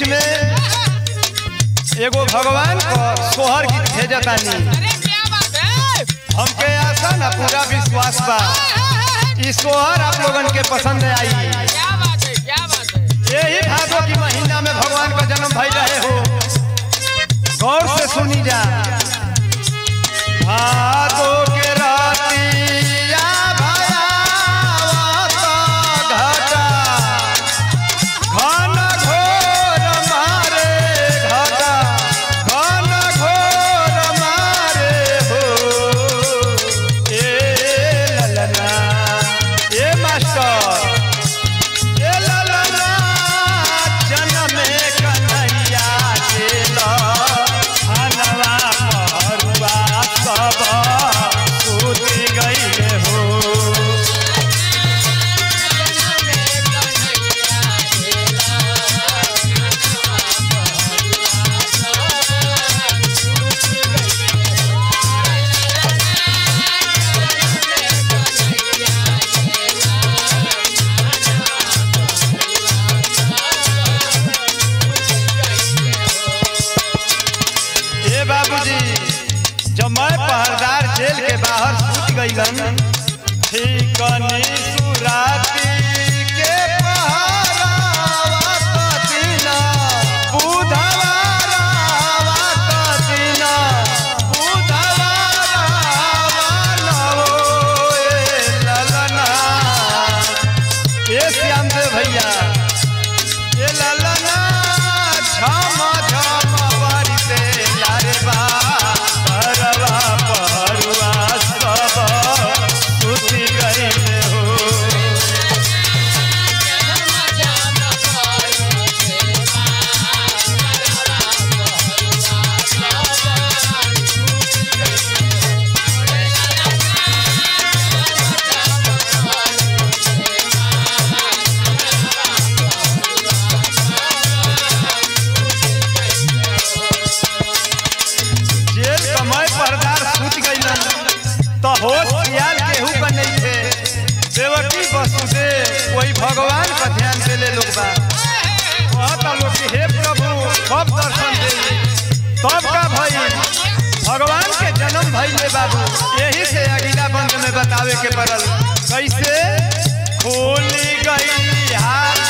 में एगो भगवान को सोहर गीत भेजतानी अरे क्या बात है हमके आशा ना पूरा विश्वास बा ई सोहर आप लोगन के पसंद आई क्या बात है क्या बात है यही भादो की महीना में भगवान का जन्म भई रहे हो गौर से सुनी जा भादो के रातिया भयावत घटा घन घोर मारे घटा घन घोर मारे हो ए ललना ए मास्टर ए ललना जनमे कन्हैया चेल हनवा पहरुआ सब सूति गईले हो ए बाबूजी जब मैं पहरदार जेल के बाहर सूत गईलन ठीकनी सुराती के पहरावा कतिना बुधवारावा कतिना बुधवारावा लो ए ललना ए श्याम देव भैया ए ललना झम झम बारिते लारे बा परवा परुआ सब सुति गईले हो जेल कमाए परदार सूत गईलन तो होश ख्याल केहू का नहीं थे देवकी वसुदेव कोई भगवान का ध्यान देले लोग बा कहता लोग कि हे प्रभु कब दर्शन दे तब का भई भगवान के जन्म भइले बाबू यही से अगला बंद में बतावे के पड़ल कैसे खोली गई हार